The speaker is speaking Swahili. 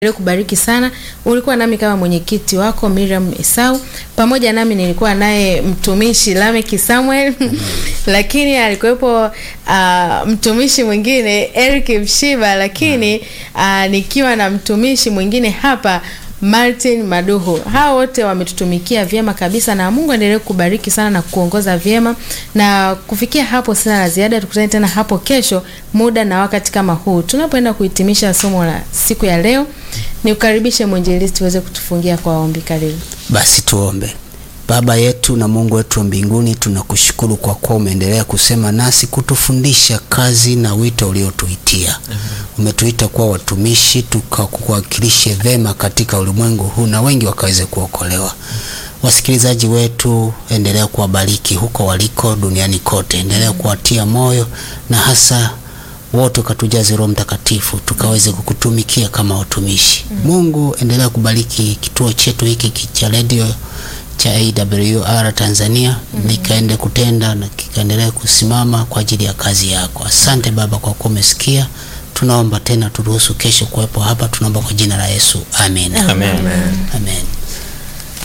Endelee kubariki sana. Ulikuwa nami kama mwenyekiti wako Miriam Esau, pamoja nami nilikuwa naye mtumishi Lameki Samuel lakini alikuwepo uh, mtumishi mwingine Eric Mshiba, lakini uh, nikiwa na mtumishi mwingine hapa Martin Maduhu. Hao wote wametutumikia vyema kabisa, na Mungu aendelee kubariki sana na kuongoza vyema. Na kufikia hapo, sina la ziada. Tukutane tena hapo kesho, muda na wakati kama huu, tunapoenda kuhitimisha somo la siku ya leo. Niukaribishe mwinjilisti uweze kutufungia kwa ombi. Karibu. Basi tuombe. Baba yetu na Mungu wetu wa mbinguni, tunakushukuru kwa kuwa umeendelea kusema nasi, kutufundisha kazi na wito uliotuitia. Umetuita kuwa watumishi, tukakuwakilishe vema katika ulimwengu huu na wengi wakaweze kuokolewa. Wasikilizaji wetu, endelea kuwabariki huko waliko duniani kote, endelea kuwatia moyo na hasa wote ukatujaze Roho Mtakatifu tukaweze kukutumikia kama watumishi. Mungu, endelea kubariki kituo chetu hiki cha redio cha AWR Tanzania nikaende kutenda na kikaendelea kusimama kwa ajili ya kazi yako. Asante Baba kwa kuwa umesikia. Tunaomba tena turuhusu kesho kuwepo hapa, tunaomba kwa jina la Yesu, amen. Amen. Amen.